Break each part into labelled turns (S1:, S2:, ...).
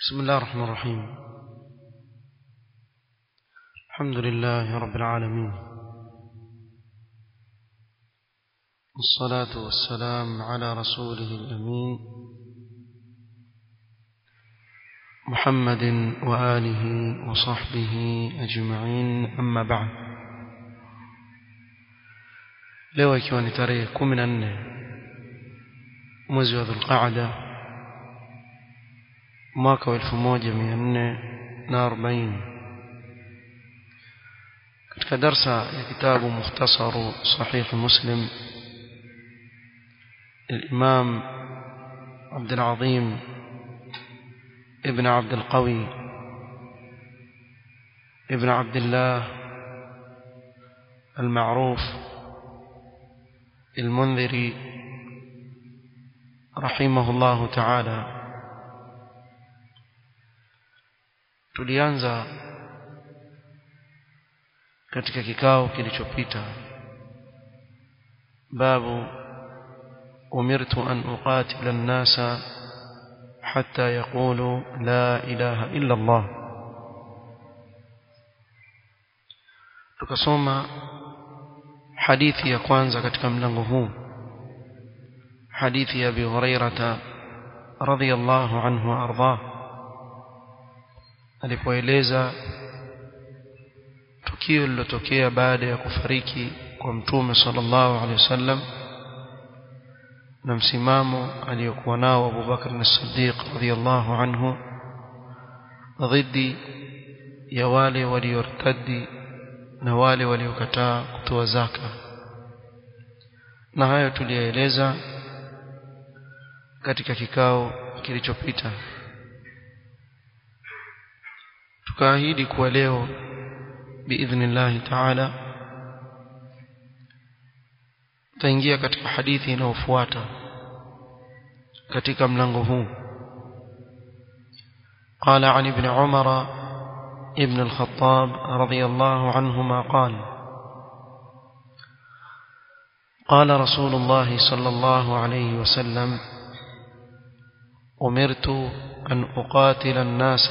S1: بسم الله الرحمن الرحيم الحمد لله رب العالمين والصلاة والسلام على رسوله الأمين محمد وآله وصحبه أجمعين أما بعد leo ikiwa ni tarehe kumi na nne mwezi wa dhulqaada mwaka wa elfu moja mia nne na arobaini katika darsa ya kitabu mukhtasaru sahihi muslim الإمام عبد العظيم ابن عبد القوي ابن عبد الله المعروف المنذري رحمه الله تعالى tulianza katika kikao kilichopita babu umirtu an uqatila an-nasa hatta yaqulu la ilaha illa Allah tukasoma hadithi ya kwanza katika mlango huu hadithi ya Abi Hurairah radhiyallahu anhu arda alipoeleza tukio lilotokea baada ya kufariki kwa mtume sallallahu alaihi wasallam na msimamo aliyokuwa nao Abu Bakar as-Siddiq radhiyallahu anhu dhidi ya wale waliortadi na wale waliokataa kutoa zaka na hayo tuliyaeleza katika kikao kilichopita tukaahidi kuwa leo biidhnillahi taala tutaingia katika hadithi inayofuata katika mlango huu قال عن ابن عمر ابن الخطاب رضي الله عنهما قال قال رسول الله صلى الله عليه وسلم أمرت أن أقاتل الناس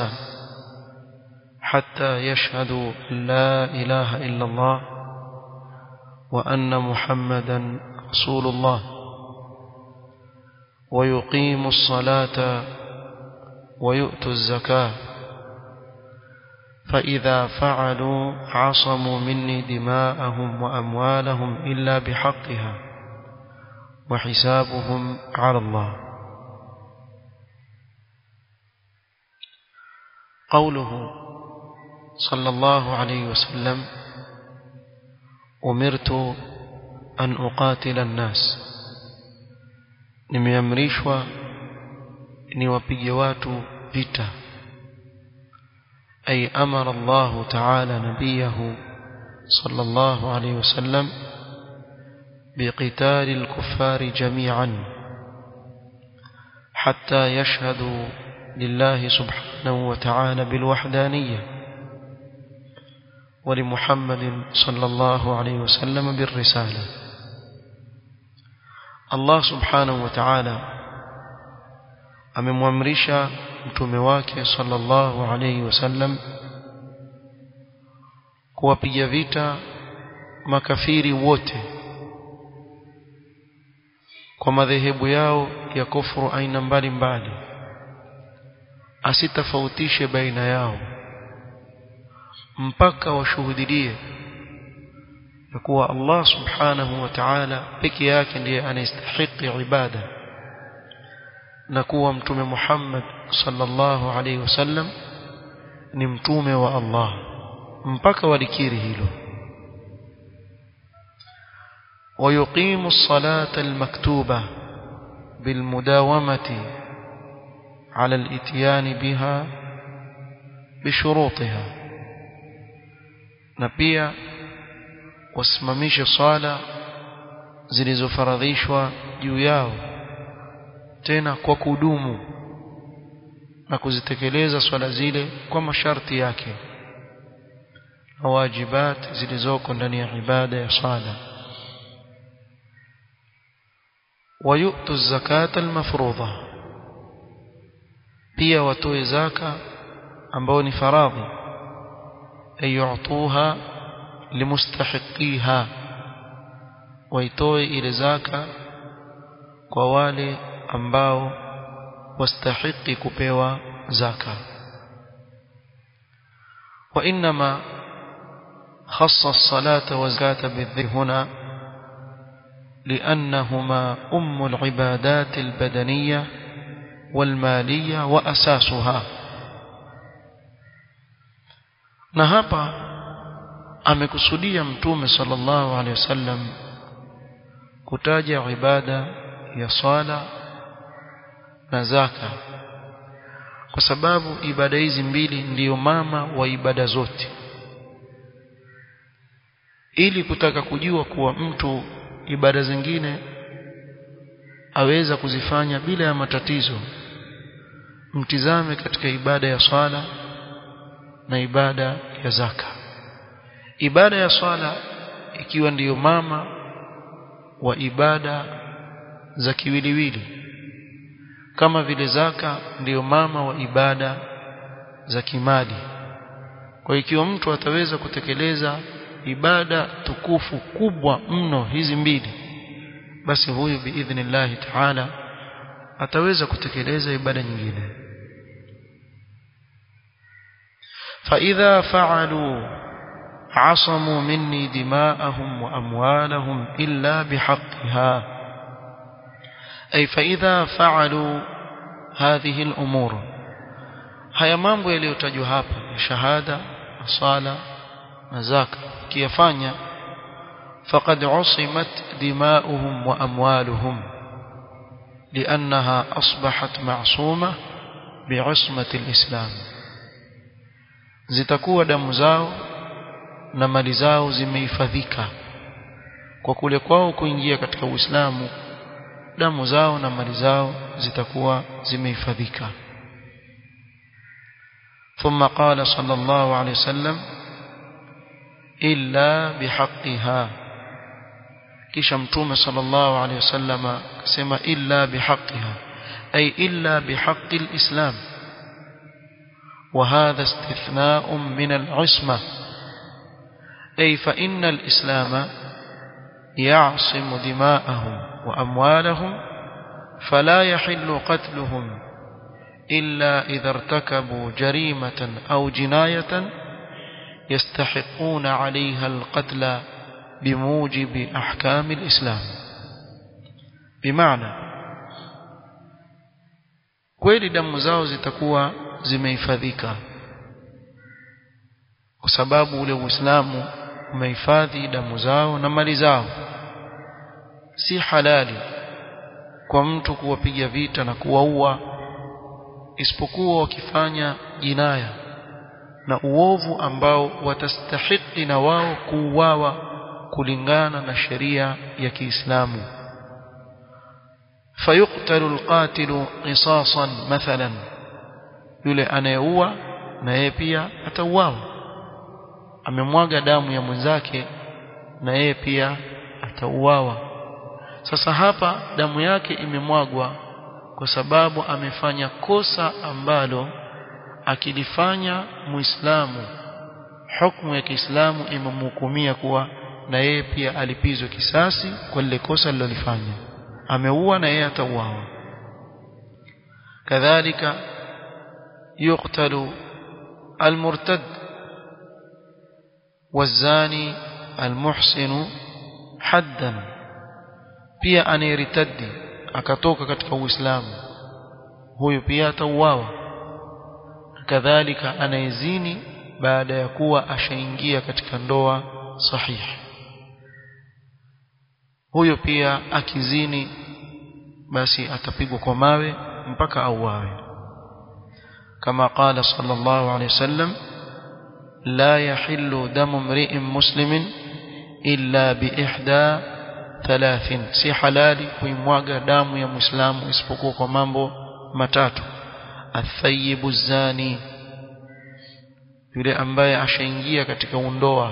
S1: حتى يشهدوا لا إله إلا الله وأن محمدا رسول الله ويقيم الصلاة ويؤتوا الزكاة فإذا فعلوا عصموا مني دماءهم وأموالهم إلا بحقها وحسابهم على الله قوله صلى الله عليه وسلم أمرت أن أقاتل الناس nimeamrishwa niwapige watu vita أي أمر الله تعالى نبيه صلى الله عليه وسلم بقتال الكفار جميعا حتى يشهدوا لله سبحانه وتعالى بالوحدانية ولمحمد صلى الله عليه وسلم بالرسالة الله سبحانه وتعالى amemwamrisha mtume wake sallallahu alayhi wasallam kuwapiga vita makafiri wote kwa madhehebu yao ya kufuru aina mbalimbali asitafautishe baina yao mpaka washuhudie ya kuwa Allah subhanahu wa ta'ala peke yake ndiye anastahili ibada na kuwa mtume Muhammad sallallahu alaihi wasallam ni mtume wa Allah mpaka walikiri hilo ويقيم الصلاة المكتوبة بالمداومة على الاتيان بها بشروطها نبيا wasimamishe swala zilizofaradhishwa juu yao tena kwa kudumu na kuzitekeleza swala zile kwa masharti yake na wajibat zilizoko ndani ya ibada ya sala ويؤتوا الزكاة المفروضة pia watoe zaka ambao ni faradhi ayutuha limustahiqiha waitoe ile zaka kwa wale ambao wastahiki kupewa zaka وإنما خص الصلاة والزكاة بالذكر هنا لأنهما أم العبادات البدنية والمالية وأساسها na hapa amekusudia mtume sallallahu alaihi wasallam kutaja ibada ya swala na zaka kwa sababu ibada hizi mbili ndiyo mama wa ibada zote ili kutaka kujua kuwa mtu ibada zingine aweza kuzifanya bila ya matatizo mtizame katika ibada ya swala na ibada ya zaka ibada ya swala ikiwa ndiyo mama wa ibada za kiwiliwili kama vile zaka ndiyo mama wa ibada za kimali kwa ikiwa mtu ataweza kutekeleza ibada tukufu kubwa mno hizi mbili basi huyu biidhnillahi taala ataweza kutekeleza ibada nyingine فإذا فعلوا عصموا مني دماءهم وأموالهم إلا بحقها أي فإذا فعلوا هذه الأمور haya mambo yaliyotajwa hapa shahada sala na zaka kiyafanya faqad usimat dima'uhum wa amwaluhum li'annaha asbahat ma'suma bi'ismati al-islam zitakuwa damu zao na mali zao zimehifadhika kwa kule kwao kuingia katika Uislamu damu zao na mali zao zitakuwa zimehifadhika ثم قال صلى الله عليه وسلم إلا بحقها kisha mtume sallallahu alayhi wasallam akasema illa bihaqqiha ay illa bihaqqi alislam وهذا استثناء من العصمة أي فإن الإسلام يعصم دماءهم وأموالهم فلا يحل قتلهم إلا إذا ارتكبوا جريمة أو جناية يستحقون عليها القتل بموجب أحكام الإسلام بمعنى kweli damu zao zitakuwa zimehifadhika kwa sababu ule Uislamu umehifadhi damu zao na mali zao si halali kwa mtu kuwapiga vita na kuwaua isipokuwa wakifanya jinaya na uovu ambao watastahiki na wao kuuawa kulingana na sheria ya Kiislamu fayuqtalu alqatilu qisasan mathalan yule anayeua na yeye pia atauawa amemwaga damu ya mwenzake na yeye pia atauawa sasa hapa damu yake imemwagwa kwa sababu amefanya kosa ambalo akilifanya muislamu hukumu ya Kiislamu imemhukumia kuwa na yeye pia alipizwe kisasi kwa lile kosa alilofanya ameua na yeye atauawa kadhalika يقتل المرتد والزاني المحسن حدا pia anayeritadi akatoka katika uislamu huyu pia atauawa kadhalika anayezini baada ya kuwa ashaingia katika ndoa sahihi huyo pia akizini basi atapigwa kwa mawe mpaka auawe كما قال صلى الله عليه وسلم لا يحل دم امرئ مسلم إلا بإحدى ثلاث si halali kuimwaga damu ya muislamu isipokuwa kwa mambo matatu athayibu zani yule ambaye ashaingia katika undoa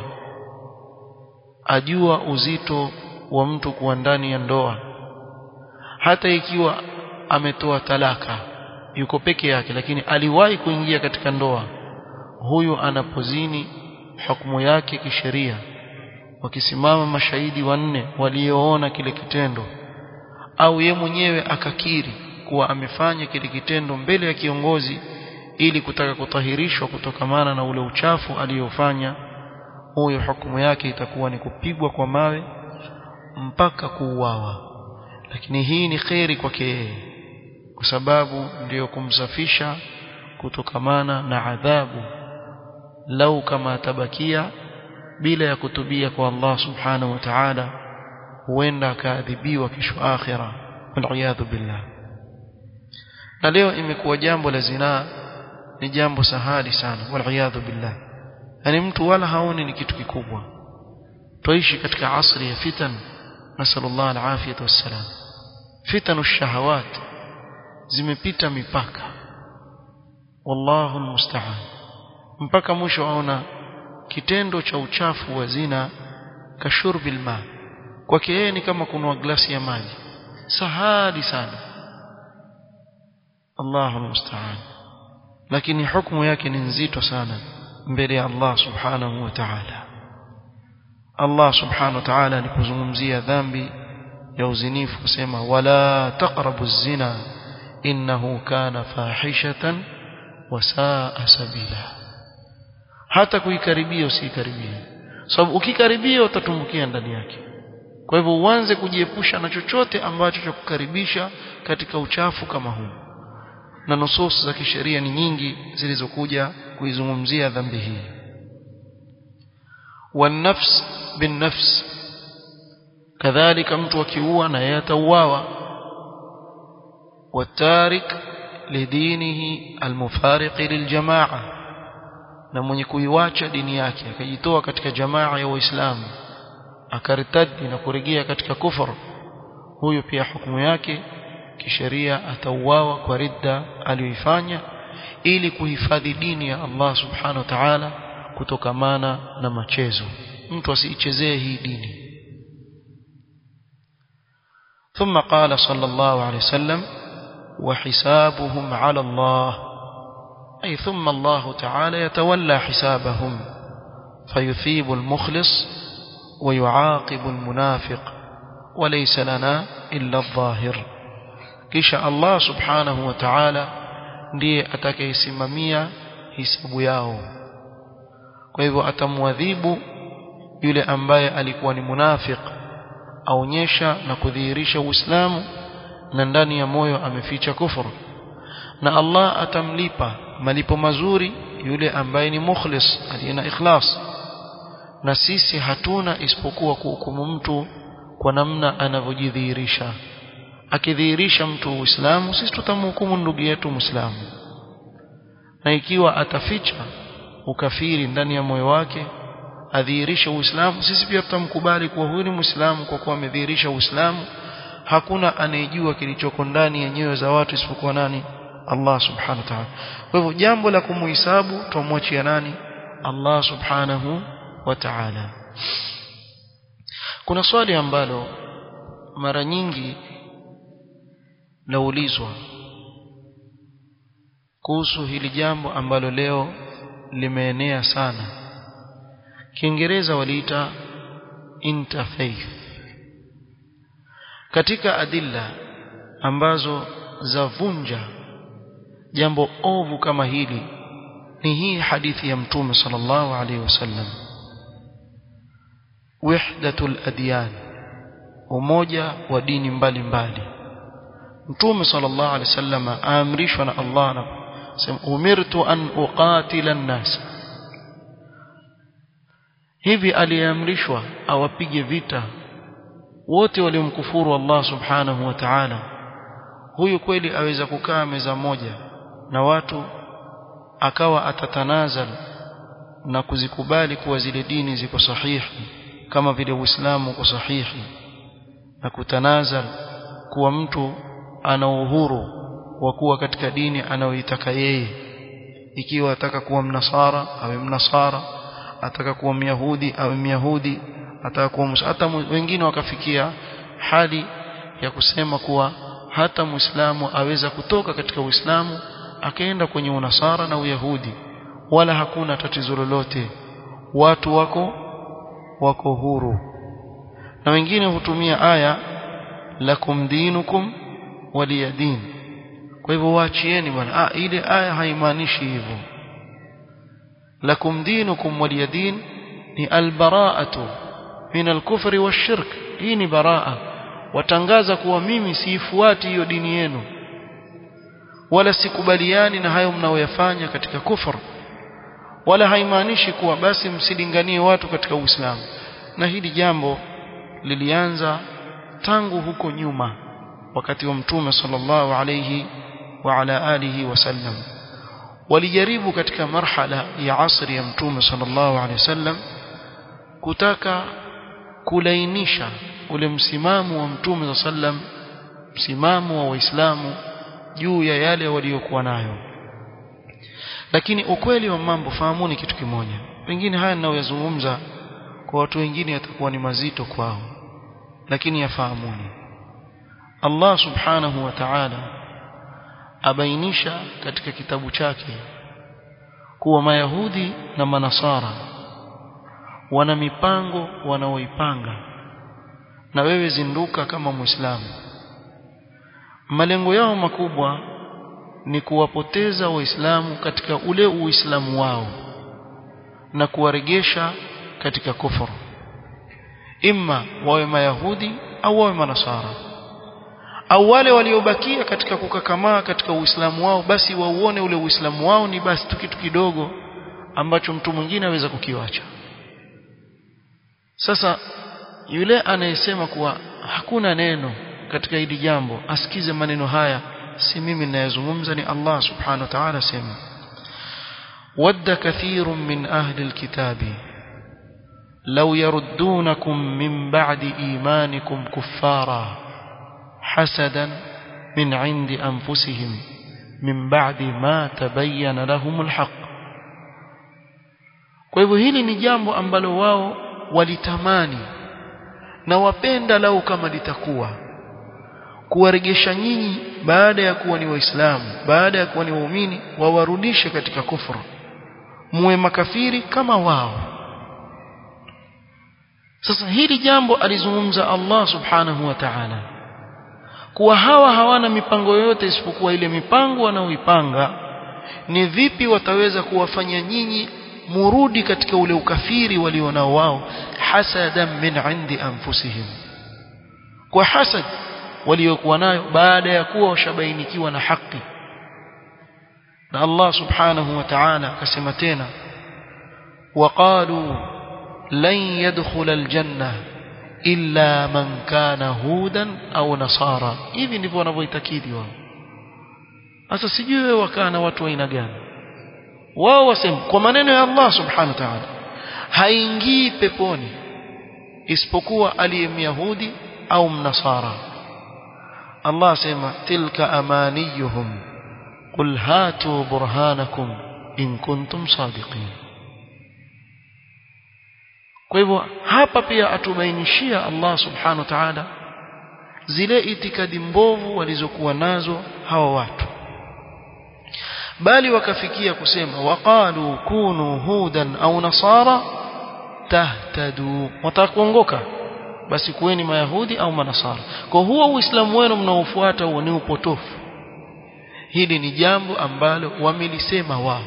S1: ajua uzito wa mtu kuwa ndani ya ndoa hata ikiwa ametoa talaka yuko peke yake lakini aliwahi kuingia katika ndoa huyu anapozini hukumu yake kisheria wakisimama mashahidi wanne walioona kile kitendo au ye mwenyewe akakiri kuwa amefanya kile kitendo mbele ya kiongozi ili kutaka kutahirishwa kutokamana na ule uchafu aliyofanya huyo hukumu yake itakuwa ni kupigwa kwa mawe mpaka kuuawa lakini hii ni kheri kwake yeye kwa sababu ndiyo kumsafisha kutokamana na adhabu lau kama atabakia bila ya kutubia kwa Allah subhanahu wa ta'ala huenda akaadhibiwa kesho akhira waliyadhu billah na leo imekuwa jambo la zinaa ni jambo sahali sana waliyadhu billah yani mtu wala haoni ni kitu kikubwa tuishi katika asri ya fitan nasallallahu alafiyata wassalam fitanu shahawat zimepita mipaka wallahu almusta'an mpaka mwisho aona kitendo cha uchafu wa zina kashurbil ma kwake yeye ni kama kunwa glasi ya maji sahali sana Allahu musta'an lakini hukumu yake ni nzito sana mbele ya Allah subhanahu wa ta'ala Allah subhanahu wa ta'ala alipozungumzia dhambi ya uzinifu kusema wala taqrabu zina innahu kana fahishatan wa saa sabila hata kuikaribia usikaribie sababu ukikaribia utatumbukia ndani yake kwa hivyo uanze kujiepusha na chochote ambacho cha kukaribisha katika uchafu kama huu na nusus za kisheria ni nyingi zilizokuja kuizungumzia dhambi hii والنفس بالنفس كذلك mtu akiua na yeye atauawa والتارك لدينه المفارق للجماعه na mwenye kuiwacha dini yake akajitoa katika jamaa ya waislamu akaritadi na kurejea katika kufur huyo pia hukumu yake kisheria atauawa kwa ridda aliyoifanya ili kuhifadhi dini ya Allah subhanahu wa ta'ala kutokamana na machezo mtu asiichezee hii dini ثم قال صلى الله عليه وسلم وحسابهم على الله أي ثم الله تعالى يتولى حسابهم فيثيب المخلص ويعاقب المنافق وليس لنا إلا الظاهر كيش الله سبحانه وتعالى ndiye atakayesimamia hisabu yao kwa hivyo atamwadhibu yule ambaye alikuwa ni munafiq aonyesha na kudhihirisha uislamu na ndani ya moyo ameficha kufuru na Allah atamlipa malipo mazuri yule ambaye ni mukhlis aliye na ikhlas na sisi hatuna isipokuwa kuhukumu mtu kwa namna anavyojidhihirisha akidhihirisha mtu uislamu sisi tutamhukumu ndugu yetu muislamu na ikiwa ataficha ukafiri ndani ya moyo wake adhihirisha uislamu sisi pia tutamkubali kuwa huyu ni muislamu kwa kuwa amedhihirisha uislamu hakuna anayejua kilichoko ndani ya nyoyo za watu isipokuwa nani Allah subhanahu wa ta'ala kwa hivyo jambo la kumuhisabu tumwachia nani Allah subhanahu wa ta'ala kuna swali ambalo mara nyingi laulizwa kuhusu hili jambo ambalo leo limeenea sana Kiingereza waliita interfaith katika adilla ambazo zavunja jambo ovu kama hili ni hii hadithi ya mtume sallallahu alaihi wasallam wahdatul adyan umoja wa dini mbalimbali mtume sallallahu alaihi wasallam aamrishwa na Allah na sema umirtu an uqatila an-nas hivi aliamrishwa awapige vita wote waliomkufuru Allah subhanahu wa ta'ala huyu kweli aweza kukaa meza moja na watu akawa atatanazal na kuzikubali kuwa zile dini ziko sahihi kama vile Uislamu uko sahihi na kutanazal kuwa mtu ana uhuru wa kuwa katika dini anayoitaka yeye ikiwa ataka kuwa mnasara awe mnasara ataka kuwa myahudi awe myahudi ataka kuwa hata wengine wakafikia hali ya kusema kuwa hata muislamu aweza kutoka katika uislamu akaenda kwenye unasara na uyahudi wala hakuna tatizo lolote watu wako wako huru na wengine hutumia aya lakum dinukum waliyadin kwa hivyo waachieni bwana ah ile aya haimaanishi hivyo lakum dinukum waliyadin ni albara'atu min alkufri washirk hii ni baraa watangaza kuwa mimi siifuati hiyo dini yenu wala sikubaliani na hayo mnaoyafanya katika kufur wala haimaanishi kuwa basi msilinganie watu katika Uislamu na hili jambo lilianza tangu huko nyuma wakati wa mtume sallallahu alayhi wa ala alihi wasallam walijaribu katika marhala ya asri ya mtume sallallahu alayhi wasallam kutaka kulainisha ule msimamo wa mtume sallam msimamo wa waislamu juu ya yale waliokuwa nayo lakini ukweli wa mambo fahamuni kitu kimoja pengine haya ninayoyazungumza kwa watu wengine yatakuwa ni mazito kwao lakini yafahamuni Allah subhanahu wa ta'ala abainisha katika kitabu chake kuwa mayahudi na manasara wana mipango wanaoipanga na wewe zinduka kama muislamu malengo yao makubwa ni kuwapoteza waislamu katika ule uislamu wao na kuwaregesha katika kufuru imma wawe mayahudi au wawe manasara au wale waliobakia katika kukakamaa katika uislamu wao basi wauone ule uislamu wao ni basi tu kitu kidogo ambacho mtu mwingine aweza kukiwacha sasa yule anayesema kuwa hakuna neno katika hili jambo asikize maneno haya si mimi ninayezungumza ni Allah subhanahu wa ta'ala sema wadda kathirun min ahli alkitabi law yaruddunakum min ba'di imanikum kuffara hasadan min 'indi anfusihim min ba'di ma tabayyana lahum alhaq kwa hivyo hili ni jambo ambalo wao walitamani na wapenda lau kama litakuwa kuwaregesha nyinyi baada ya kuwa ni waislamu baada ya kuwa ni waumini wawarudishe katika kufuru muwe makafiri kama wao sasa hili jambo alizungumza Allah subhanahu wa ta'ala kuwa hawa hawana mipango yoyote isipokuwa ile mipango wanaoipanga ni vipi wataweza kuwafanya nyinyi murudi katika ule ukafiri walionao wao hasadan min indi anfusihim kwa hasad waliokuwa nayo baada ya kuwa washabainikiwa na haki na Allah subhanahu wa ta'ala akasema tena waqalu lan yadkhula aljanna illa man kana hudan au nasara hivi ndivyo wanavyoitakidi wao sasa sijui wewe wakaa na watu wa aina gani wao wasema kwa maneno ya Allah subhanahu wa ta'ala haingii peponi isipokuwa aliyemyahudi au mnasara Allah asema tilka amaniyuhum qul hatu burhanakum in kuntum sadiqin kwa hivyo hapa pia atubainishia Allah subhanahu wa ta'ala zile itikadi mbovu walizokuwa nazo hawa watu bali wakafikia kusema waqalu kunu hudan au nasara tahtadu watakuongoka basi kuweni mayahudi au manasara kwa huo uislamu wenu mnaofuata huo ni upotofu hili ni jambo ambalo wamelisema wao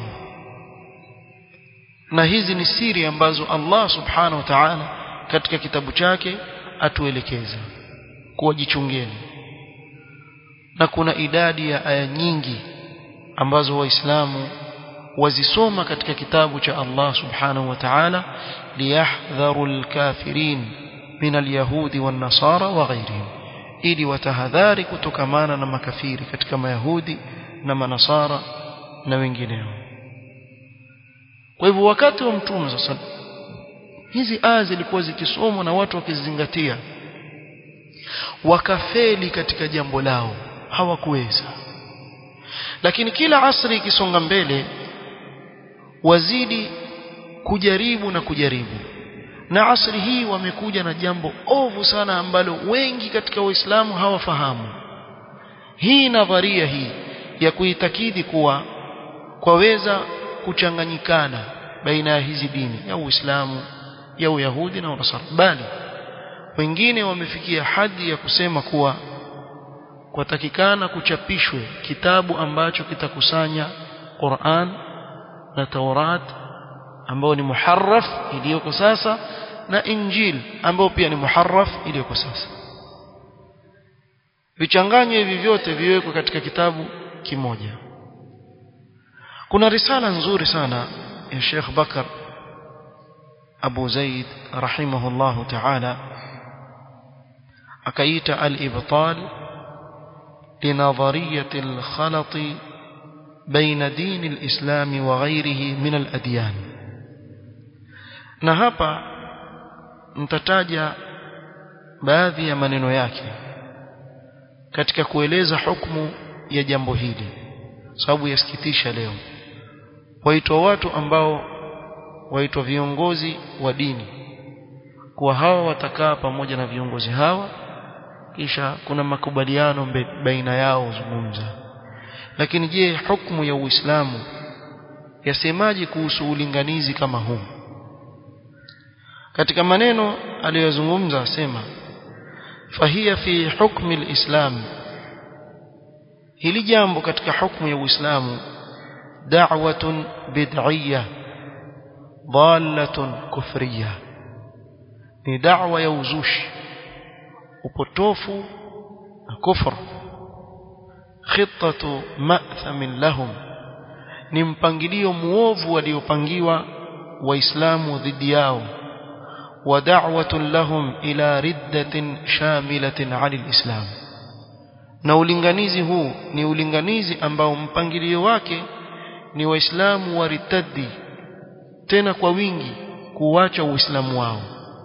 S1: na hizi ni siri ambazo Allah subhanahu wa ta'ala katika kitabu chake atuelekeza kuwajichungeni na kuna idadi ya aya nyingi ambazo waislamu wazisoma katika kitabu cha Allah subhanahu wa ta'ala liyahdharu alkafirin min alyahudi wan nasara wa ghayrihim ili watahadhari kutokamana na makafiri katika mayahudi na manasara na wengineo kwa hivyo wakati wa mtume sasa hizi aya zilikuwa zikisomwa na watu wakizingatia wakafeli katika jambo lao hawakuweza lakini kila asri ikisonga mbele wazidi kujaribu na kujaribu na asri hii wamekuja na jambo ovu sana ambalo wengi katika waislamu hawafahamu hii nadharia hii ya kuitakidi kuwa kwaweza kuchanganyikana baina ya hizi dini ya Uislamu ya Uyahudi na Unasara bali wengine wamefikia hadi ya kusema kuwa kwatakikana kuchapishwe kitabu ambacho kitakusanya Qur'an na Taurat ambao ni muharraf iliyoko sasa na Injil ambao pia ni muharraf iliyoko sasa vichanganywe hivi vyote viwekwe katika kitabu kimoja kuna risala nzuri sana ya Sheikh Bakar Abu Zaid rahimahullahu ta'ala akaita al-ibtal لنظرية الخلط بين دين الإسلام وغيره من الأديان na hapa mtataja baadhi ya maneno yake katika kueleza hukumu ya jambo hili sababu yasikitisha leo waitwa watu ambao waitwa viongozi wa dini kuwa hawa watakaa pamoja na viongozi hawa kisha kuna makubaliano baina yao zungumza lakini je hukumu ya Uislamu yasemaje kuhusu ulinganizi kama huu katika maneno aliyozungumza asema fahia fi hukmi alislam hili jambo katika hukumu ya Uislamu da'watun bid'iyyah dhalatun kufriyah ni da'wa ya uzushi upotofu na kufra khitatu ma'thamin lahum ni mpangilio muovu waliopangiwa waislamu dhidi yao wa da'watun lahum ila riddatin shamilatin 'ala alislam na ulinganizi huu ni ulinganizi ambao mpangilio wake ni waislamu waritadi tena kwa wingi kuacha uislamu wao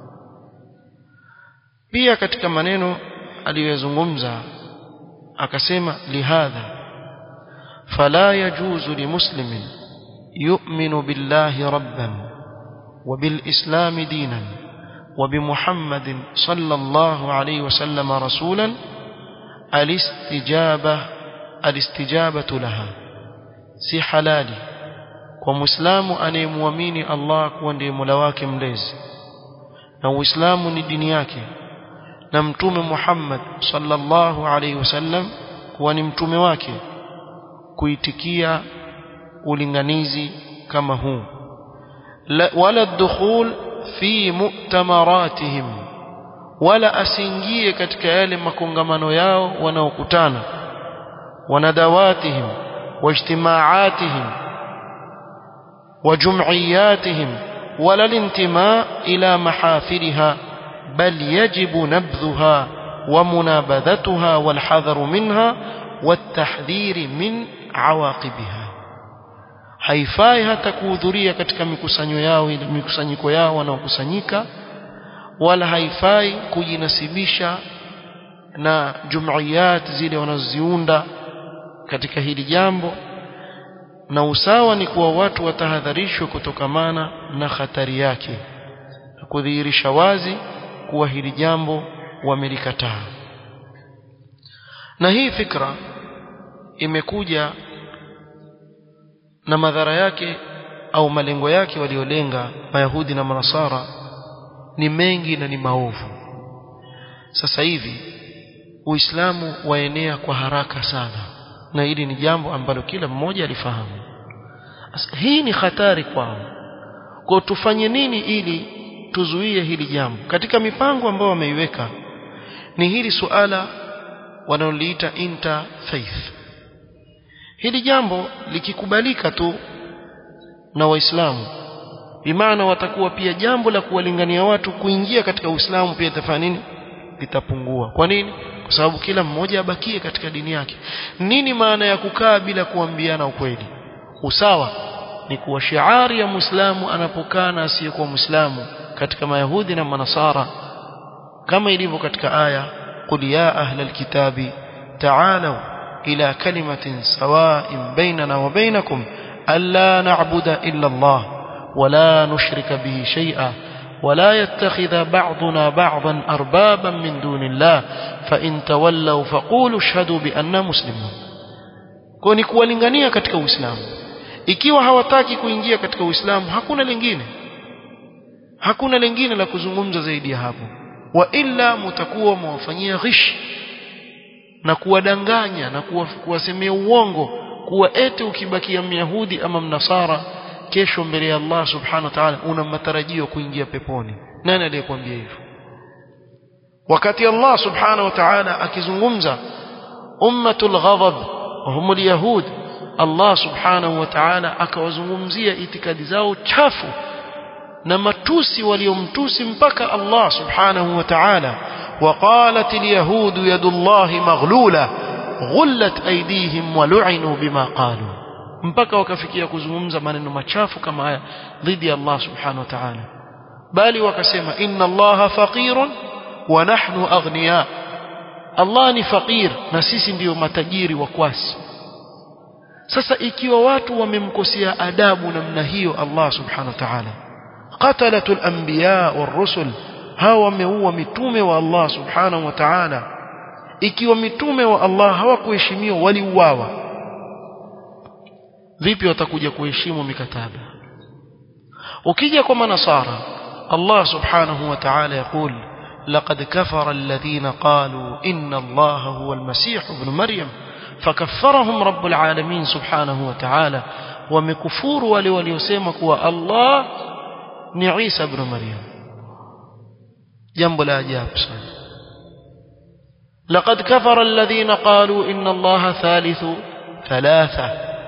S1: pia katika maneno aliyozungumza akasema lihadha fala yajuzu limuslimin yu'minu billahi rabban وبالإسلام دينا وبمحمد صلى الله عليه وسلم رسولا الاستجابة الاستجابة لها si halali kwa muislamu anayemwamini Allah kuwa ndiye Mola wake mlezi na Uislamu ni dini yake na mtume Muhammad sallallahu alaihi wasallam kuwa ni mtume wake kuitikia ulinganizi kama huu wala dukhul fi mu'tamaratihim wala asiingie katika yale makongamano yao wanaokutana wanadawatihim واجتماعاتهم وجمعياتهم ولا الانتماء إلى محافلها بل يجب نبذها ومنابذتها والحذر منها والتحذير من عواقبها haifai hata kuhudhuria katika mikusanyo yao mikusanyiko yao wanaokusanyika wala haifai kujinasibisha na jumuiyat zile wanazoziunda katika hili jambo na usawa ni kuwa watu watahadharishwe kutokamana na hatari yake na kudhihirisha wazi kuwa hili jambo wamelikataa na hii fikra imekuja na madhara yake au malengo yake waliolenga mayahudi na manasara ni mengi na ni maovu sasa hivi uislamu waenea kwa haraka sana na hili ni jambo ambalo kila mmoja alifahamu hii ni hatari kwao kwa tufanye nini ili tuzuie hili jambo katika mipango ambayo wameiweka ni hili suala wanaoliita interfaith hili jambo likikubalika tu na waislamu bimaana watakuwa pia jambo la kuwalingania watu kuingia katika uislamu pia itafanya nini litapungua kwa nini kwa sababu kila mmoja abakie katika dini yake nini maana ya kukaa bila kuambiana ukweli usawa ni kuwa shiari ya muislamu anapokaa na asiyekuwa muislamu katika mayahudi na manasara kama ilivyo katika aya qul ya ahla alkitabi ta'alu ila kalimatin sawa'in bainana wa bainakum alla na'budu illa Allah ولا نشرك به شيئا ولا يتخذ بعضنا بعضا أربابا من دون الله فإن تولوا فقولوا اشهدوا بأننا مسلمون كوني kuwalingania katika Uislamu ikiwa hawataki kuingia katika Uislamu hakuna lingine hakuna lingine la kuzungumza zaidi ya hapo wa illa mtakuwa mwafanyia ghish na kuwadanganya na kuwasemea uongo kuwa eti ukibakia myahudi ama mnasara kesho mbele ya Allah subhanahu wa ta'ala una matarajio kuingia peponi nani aliyekwambia hivyo wakati Allah subhanahu wa ta'ala akizungumza ummatul ghadab hum alyahud Allah subhanahu wa ta'ala akawazungumzia itikadi zao chafu na matusi waliomtusi mpaka Allah subhanahu wa ta'ala وقالت اليهود يد الله مغلولة غلت أيديهم ولعنوا بما قالوا mpaka wakafikia kuzungumza maneno machafu kama haya dhidi ya Allah subhanahu wa ta'ala bali wakasema inna Allah faqirun wa nahnu aghniya Allah ni faqir na sisi ndiyo matajiri wa kwasi sasa ikiwa watu wamemkosea adabu namna hiyo Allah subhanahu wa ta'ala qatalatul anbiya war-rusul hawa wameua mitume wa Allah subhanahu wa ta'ala ikiwa mitume wa Allah hawakuheshimiwa waliuawa vipi watakuja kuheshimu mikataba ukija kwa manasara Allah subhanahu wa ta'ala يقول لقد كفر الذين قالوا إن الله هو المسيح ابن مريم فكفرهم رب العالمين سبحانه وتعالى ومكفور ولي وليسمك الله ni Isa ibn Maryam jambo la ajabu sana لقد كفر الذين قالوا إن الله ثالث ثلاثة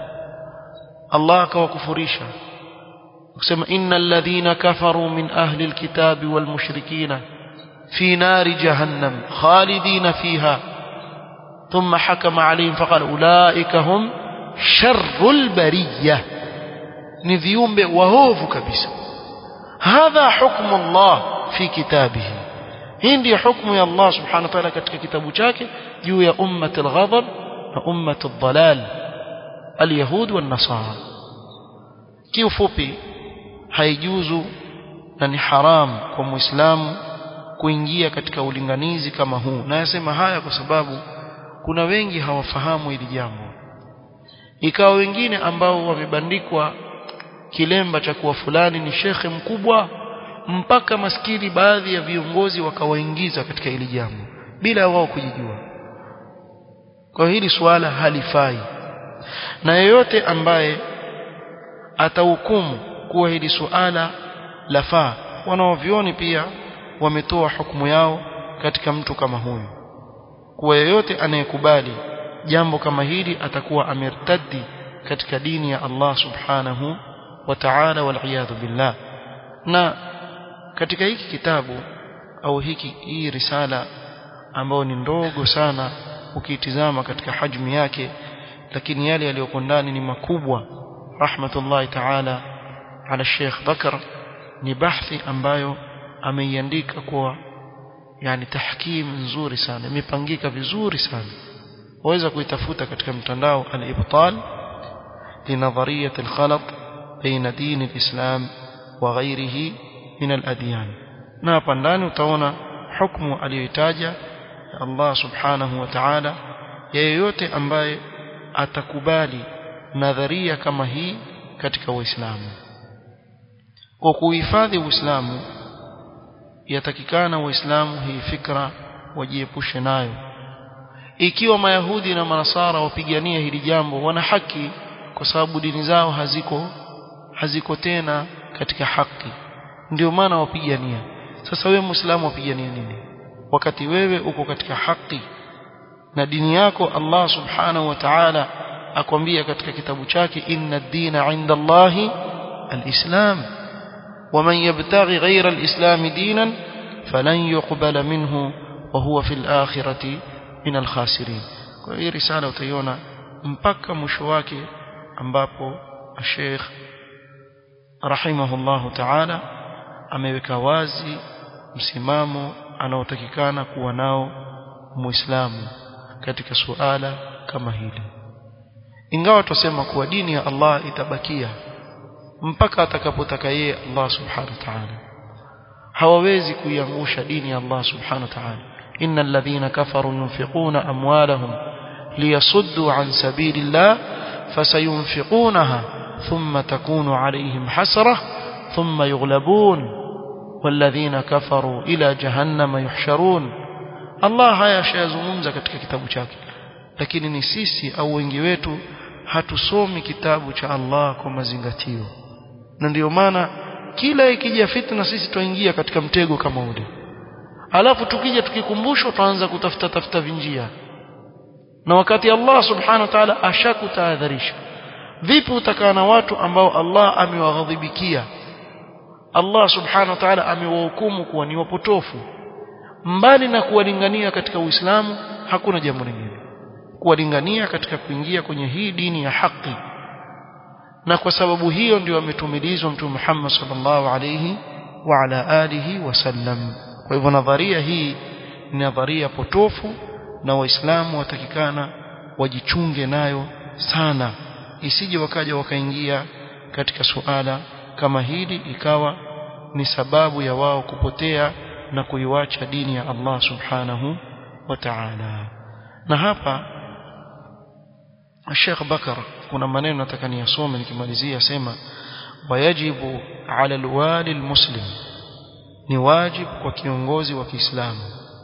S1: الله كوكفريشا كما إن الذين كفروا من أهل الكتاب والمشركين في نار جهنم خالدين فيها ثم حكم عليهم فقال أولئك هم شر البرية نذيوم وهوف كبسا هذا حكم الله في كتابه hii ndiyo hukumu ya Allah subhanahu wa ta'ala katika kitabu chake juu ya ummat al-ghadab na ummat al-dhalal al-yahud wa nasara kiufupi haijuzu na ni haram kwa muislamu kuingia katika ulinganizi kama huu na yasema haya kwa sababu kuna wengi hawafahamu hili jambo ikawa wengine ambao wamebandikwa kilemba cha kuwa fulani ni shekhe mkubwa mpaka maskini baadhi ya viongozi wakawaingiza katika hili jambo bila wao kujijua kwa hili suala halifai na yeyote ambaye atahukumu kuwa hili suala lafaa wanaovioni pia wametoa hukumu yao katika mtu kama huyu kuwa yeyote anayekubali jambo kama hili atakuwa amertaddi katika dini ya Allah subhanahu wa ta'ala wal billah na katika hiki kitabu au hiki hii risala ambayo ni ndogo sana ukiitizama katika hajmi yake lakini yale yaliyoko ndani ni makubwa rahmatullahi ta'ala ala Sheikh Bakar ni bahthi ambayo ameiandika kwa yani tahkim nzuri sana imepangika vizuri sana waweza kuitafuta katika mtandao al-ibtal linadhariyat al-khalat baina din al-islam wa ghayrihi min al-adyan na hapa ndani utaona hukumu aliyoitaja Allah subhanahu wa ta'ala yeyote ambaye atakubali nadharia kama hii katika Uislamu kwa kuhifadhi Uislamu yatakikana Waislamu hii fikra wajiepushe nayo ikiwa mayahudi na manasara wapigania hili jambo wana haki kwa sababu dini zao haziko haziko tena katika haki ndio maana wapigania sasa wewe muislamu wapigania nini wakati wewe uko katika haki na dini yako Allah subhanahu wa ta'ala akwambia katika kitabu chake inna ad-dina 'inda Allahi al-islam ومن يبتغي غير الإسلام دينا فلن يقبل منه وهو في الآخرة من الخاسرين وهي رسالة utaiona mpaka mwisho wake ambapo Sheikh rahimahullahu ta'ala ameweka wazi msimamo anaotakikana kuwa nao muislamu katika suala kama hili ingawa tusema kuwa dini ya Allah itabakia mpaka atakapotaka yeye Allah subhanahu wa ta'ala hawawezi kuiangusha dini ya Allah subhanahu wa ta'ala innal ladhina kafaru yunfiquna amwalahum liyasuddu an sabilillah fasayunfiqunaha thumma takunu alayhim hasrah thumma yughlabun والذين كفروا إلى جهنم يحشرون Allah haya ashayazungumza katika kitabu chake lakini ni sisi au wengi wetu hatusomi kitabu cha Allah kwa mazingatio na ndiyo maana kila ikija fitna sisi tuingia katika mtego kama ule alafu tukija tukikumbushwa tuanza kutafuta tafuta vinjia na wakati Allah subhanahu wa ta'ala ashakutahadharisha vipi utakaa na watu ambao Allah amewaghadhibikia Allah subhanahu wa ta'ala amewahukumu kuwa ni wapotofu mbali na kuwalingania katika Uislamu hakuna jambo lingine kuwalingania katika kuingia kwenye hii dini ya haki na kwa sababu hiyo ndio ametumilizwa mtume Muhammad sallallahu alayhi wa ala alihi wasallam kwa hivyo nadharia hii ni nadharia potofu na waislamu watakikana wajichunge nayo sana isije wakaja wakaingia katika suala kama hili ikawa ni sababu ya wao kupotea na kuiwacha dini ya Allah subhanahu wa ta'ala na hapa Sheikh Bakar kuna maneno nataka niyasome nikimalizia sema wayajibu ala alwali almuslim ni wajib kwa kiongozi wa Kiislamu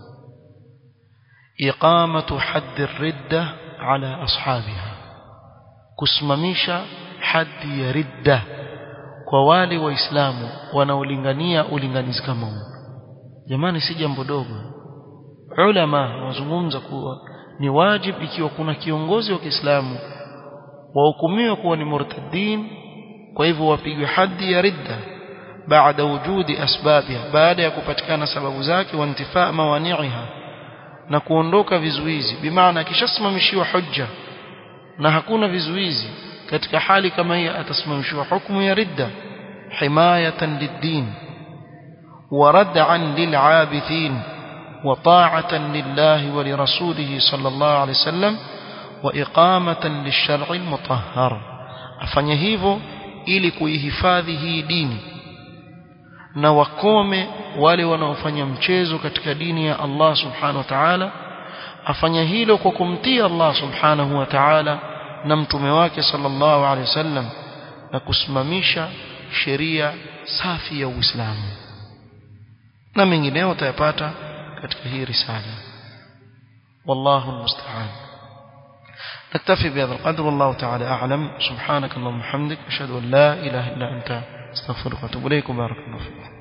S1: iqamatu hadd ridda ala ashabiha kusimamisha haddi ya ridda kwa wale waislamu wanaolingania ulinganizi kama huu jamani si jambo dogo ulama wazungumza kuwa ni wajib ikiwa kuna kiongozi wa Kiislamu wahukumiwa kuwa ni murtadin kwa hivyo wapigwe haddi ya ridda baada wujudi asbabiha baada ya kupatikana sababu zake wa intifaa mawani'iha na kuondoka vizuizi bimaana akishasimamishiwa hujja na hakuna vizuizi katika hali kama hii atasimamishiwa hukumu ya ridda himayatan lid-din wa rad'an lil'abithin wa ta'atan lillahi wa lirasulihi sallallahu alayhi wasallam wa iqamatan lish-shar'i al-mutahhar afanye hivyo ili kuihifadhi hii dini na wakome wale wanaofanya mchezo katika dini ya Allah subhanahu wa ta'ala afanya hilo kwa kumtii Allah subhanahu wa ta'ala na mtume wake sallallahu alaihi wasallam na kusimamisha sheria safi ya Uislamu na mengineo utayapata katika hii risala wallahu almusta'an نكتفي بهذا القدر والله تعالى أعلم سبحانك اللهم وبحمدك أشهد أن لا إله إلا أنت استغفرك وأتوب إليك وبارك الله فيك